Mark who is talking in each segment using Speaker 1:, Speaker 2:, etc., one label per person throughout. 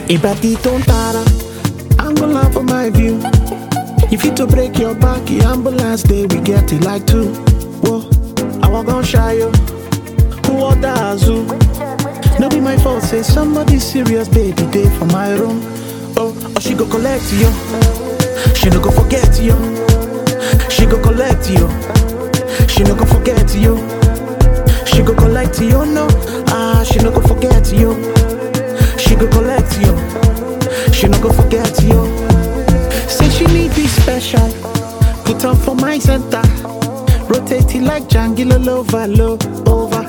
Speaker 1: Ibadi don't tara, ambulance for my view. If you to break your back, the ambulance day we get it like two. Whoa, I walk on shy yo. Who order Azu? No be my fault, say somebody serious, baby, day for my room. Oh, oh, she go collect you. She no go forget you. She go collect you. She no go forget you. She go collect you, no. Ah, she no go forget you. She go collect you. She no go forget you. Say she need be special. Put on for my center. Rotate it like Django over, low over.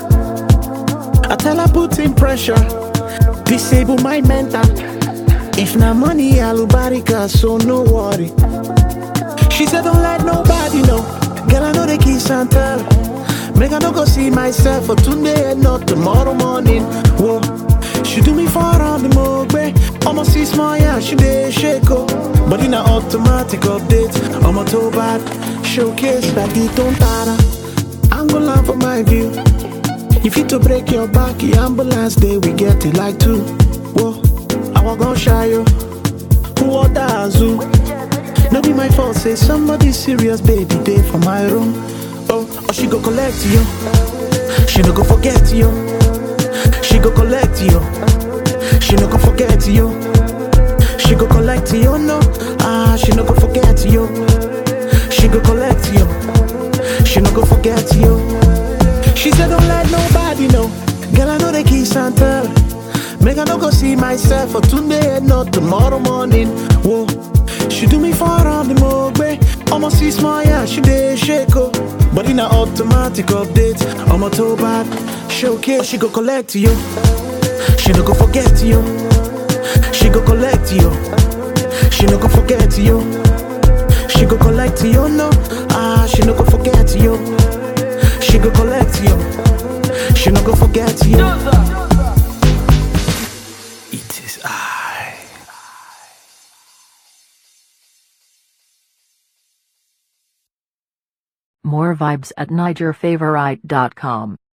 Speaker 1: I tell her put in pressure. Disable my mental. If na money, alubarika, so no worry. She said don't let nobody know. Girl, I know the kiss and tell. Make I no go see myself for today and not tomorrow morning. Whoa. She do me for on the mogbe. Almost see small, yeah, she dey shake oh. But in a automatic update, I'm a toe bad. Showcase like the don't tara. I'm gonna laugh for my view. If you to break your back, the ambulance day we get it like two. Whoa, I walk on shy yo. Who order Azu? No be my fault, say somebody serious, baby, day for my room. Oh, oh, she go collect you. She no go forget you. She go collect you. She no go forget you. She go collect you, no. Ah, she no go forget you. She go collect you. She no go forget you. She said don't let nobody know. Girl, I know the kiss and tell. Make I no go see myself for today and not tomorrow morning. Whoa, she do me for on the mogbe. Almost see small, yeah, she dey shake oh. But in a automatic update, I'm a toe bad. Showcase, she go collect you. She no go forget you. She go collect you. She no go forget you. She go collect you, no. Ah, she no go forget you. She go collect you. She no go forget you. It is I.
Speaker 2: More vibes at NigerFavorite.com.